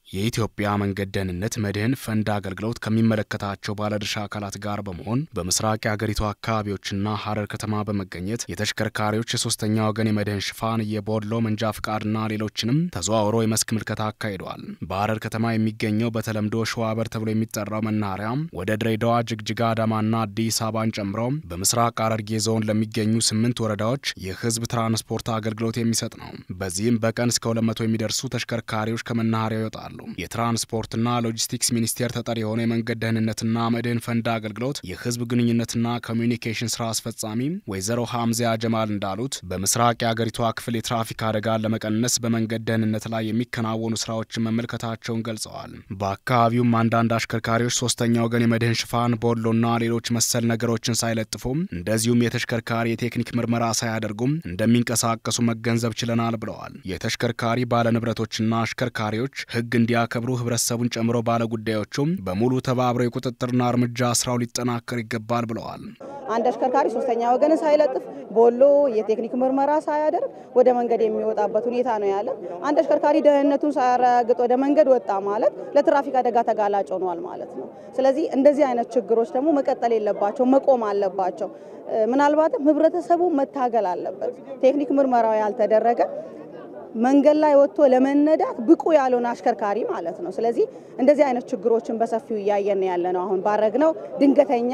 የኢትዮጵያ መንገድ ደህንነት መድህን ፈንድ አገልግሎት ከሚመለከታቸው ባለድርሻ አካላት ጋር በመሆን በምስራቅ የአገሪቱ አካባቢዎችና ሐረር ከተማ በመገኘት የተሽከርካሪዎች የሶስተኛ ወገን የመድህን ሽፋን፣ የቦድሎ መንጃ ፍቃድና ሌሎችንም ተዘዋውሮ የመስክ ምልከታ አካሂደዋል። በሐረር ከተማ የሚገኘው በተለምዶ ሸዋበር ተብሎ የሚጠራው መናኸሪያ ወደ ድሬዳዋ፣ ጅግጅጋ፣ አዳማና አዲስ አበባን ጨምሮ በምስራቅ ሐረርጌ ዞን ለሚገኙ ስምንት ወረዳዎች የህዝብ ትራንስፖርት አገልግሎት የሚሰጥ ነው። በዚህም በቀን እስከ 200 የሚደርሱ ተሽከርካሪዎች ከመናኸሪያው ይወጣሉ። የትራንስፖርትና ሎጂስቲክስ ሚኒስቴር ተጠሪ የሆነ የመንገድ ደህንነትና መድህን ፈንድ አገልግሎት የህዝብ ግንኙነትና ኮሚዩኒኬሽን ስራ አስፈጻሚ ወይዘሮ ሐምዚያ ጀማል እንዳሉት በምስራቅ የአገሪቷ ክፍል የትራፊክ አደጋን ለመቀነስ በመንገድ ደህንነት ላይ የሚከናወኑ ስራዎችን መመልከታቸውን ገልጸዋል። በአካባቢውም አንዳንድ አሽከርካሪዎች ሶስተኛ ወገን የመድህን ሽፋን፣ ቦሎና ሌሎች መሰል ነገሮችን ሳይለጥፉም እንደዚሁም የተሽከርካሪ የቴክኒክ ምርመራ ሳያደርጉም እንደሚንቀሳቀሱ መገንዘብ ችለናል ብለዋል። የተሽከርካሪ ባለንብረቶችና አሽከርካሪዎች ህግ እንዲያከብሩ ህብረተሰቡን ጨምሮ ባለጉዳዮቹም በሙሉ ተባብረው የቁጥጥርና እርምጃ ስራው ሊጠናከር ይገባል ብለዋል። አንድ አሽከርካሪ ሶስተኛ ወገንን ሳይለጥፍ ቦሎ የቴክኒክ ምርመራ ሳያደርግ ወደ መንገድ የሚወጣበት ሁኔታ ነው ያለ። አንድ አሽከርካሪ ደህንነቱን ሳያረጋግጥ ወደ መንገድ ወጣ ማለት ለትራፊክ አደጋ ተጋላጭ ሆኗል ማለት ነው። ስለዚህ እንደዚህ አይነት ችግሮች ደግሞ መቀጠል የለባቸው፣ መቆም አለባቸው። ምናልባትም ህብረተሰቡ መታገል አለበት። ቴክኒክ ምርመራው ያልተደረገ መንገድ ላይ ወጥቶ ለመነዳት ብቁ ያልሆነ አሽከርካሪ ማለት ነው። ስለዚህ እንደዚህ አይነት ችግሮችን በሰፊው እያየን ያለ ነው። አሁን ባረግነው ድንገተኛ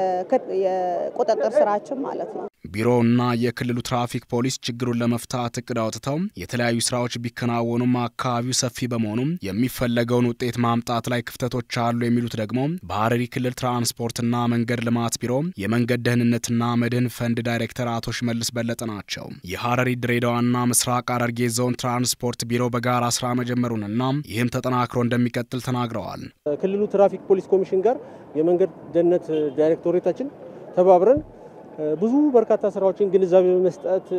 የቁጥጥር ስራችን ማለት ነው። ቢሮውና የክልሉ ትራፊክ ፖሊስ ችግሩን ለመፍታት እቅድ አውጥተው የተለያዩ ስራዎች ቢከናወኑም አካባቢው ሰፊ በመሆኑም የሚፈለገውን ውጤት ማምጣት ላይ ክፍተቶች አሉ የሚሉት ደግሞ በሐረሪ ክልል ትራንስፖርትና መንገድ ልማት ቢሮ የመንገድ ደህንነትና መድህን ፈንድ ዳይሬክተር አቶ ሽመልስ በለጠ ናቸው። የሐረሪ ድሬዳዋና ምስራቅ ሐረርጌ ዞን ትራንስፖርት ቢሮ በጋራ ስራ መጀመሩንና ይህም ተጠናክሮ እንደሚቀጥል ተናግረዋል። ክልሉ ትራፊክ ፖሊስ ኮሚሽን ጋር የመንገድ ደህንነት ዳይሬክቶሬታችን ተባብረን ብዙ በርካታ ስራዎችን ግንዛቤ በመስጠት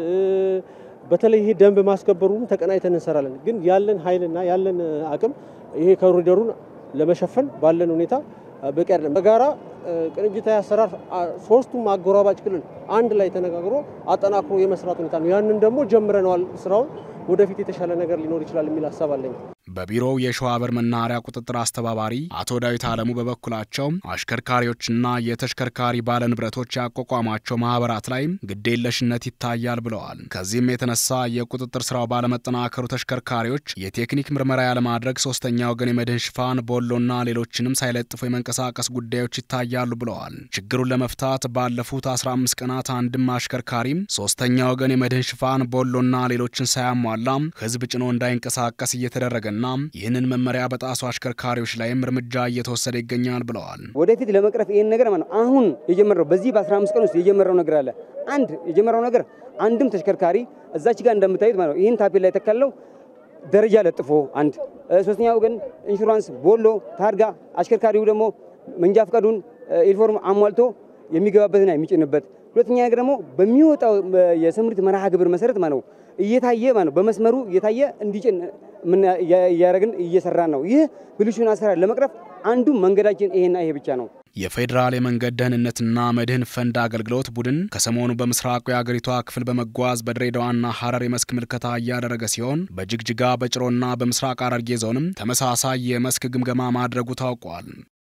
በተለይ ይሄ ደንብ ማስከበሩን ተቀናይተን እንሰራለን። ግን ያለን ኃይልና ያለን አቅም ይሄ ኮሪደሩን ለመሸፈን ባለን ሁኔታ በቂ አይደለም። በጋራ ቅንጅታዊ አሰራር ሶስቱም አጎራባጭ ክልል አንድ ላይ ተነጋግሮ አጠናክሮ የመስራት ሁኔታ ነው። ያንን ደግሞ ጀምረነዋል ስራውን ወደፊት የተሻለ ነገር ሊኖር ይችላል የሚል ሀሳብ አለኝ። በቢሮው የሸዋበር መናኸሪያ ቁጥጥር አስተባባሪ አቶ ዳዊት አለሙ በበኩላቸው አሽከርካሪዎችና የተሽከርካሪ ባለንብረቶች ያቋቋሟቸው ማህበራት ላይ ግዴለሽነት ይታያል ብለዋል። ከዚህም የተነሳ የቁጥጥር ስራው ባለመጠናከሩ ተሽከርካሪዎች የቴክኒክ ምርመራ ያለማድረግ፣ ሶስተኛ ወገን የመድህን ሽፋን፣ ቦሎና ሌሎችንም ሳይለጥፉ የመንቀሳቀስ ጉዳዮች ይታያሉ ብለዋል። ችግሩን ለመፍታት ባለፉት 15 ቀናት አንድም አሽከርካሪ ሶስተኛ ወገን የመድህን ሽፋን፣ ቦሎና ሌሎችን ሳያሟላ ህዝብ ጭኖ እንዳይንቀሳቀስ እየተደረገ ና ይህንን መመሪያ በጣሱ አሽከርካሪዎች ላይም እርምጃ እየተወሰደ ይገኛል ብለዋል። ወደፊት ለመቅረፍ ይህን ነገር ማለት ነው አሁን የጀመረው በዚህ በ15 ቀን ውስጥ የጀመረው ነገር አለ። አንድ የጀመረው ነገር አንድም ተሽከርካሪ እዛች ጋር እንደምታዩት ማለት ነው ይህን ታፔላ ላይ የተካለው ደረጃ ለጥፎ አንድ ሶስተኛ ወገን ኢንሹራንስ፣ ቦሎ፣ ታርጋ አሽከርካሪው ደግሞ መንጃ ፈቃዱን ዩኒፎርም አሟልቶ የሚገባበትና የሚጭንበት ሁለተኛ ነገር ደግሞ በሚወጣው የስምሪት መርሃ ግብር መሰረት ማለት ነው እየታየ ማለት ነው በመስመሩ እየታየ እንዲጭን እያደረግን እየሰራን ነው። ይህ ብልሹን አሰራር ለመቅረፍ አንዱ መንገዳችን ይሄና ይሄ ብቻ ነው። የፌዴራል የመንገድ ደህንነትና መድህን ፈንድ አገልግሎት ቡድን ከሰሞኑ በምስራቁ የአገሪቷ ክፍል በመጓዝ በድሬዳዋና ሐረር የመስክ ምልከታ እያደረገ ሲሆን በጅግጅጋ በጭሮና በምስራቅ ሐረርጌ ዞንም ተመሳሳይ የመስክ ግምገማ ማድረጉ ታውቋል።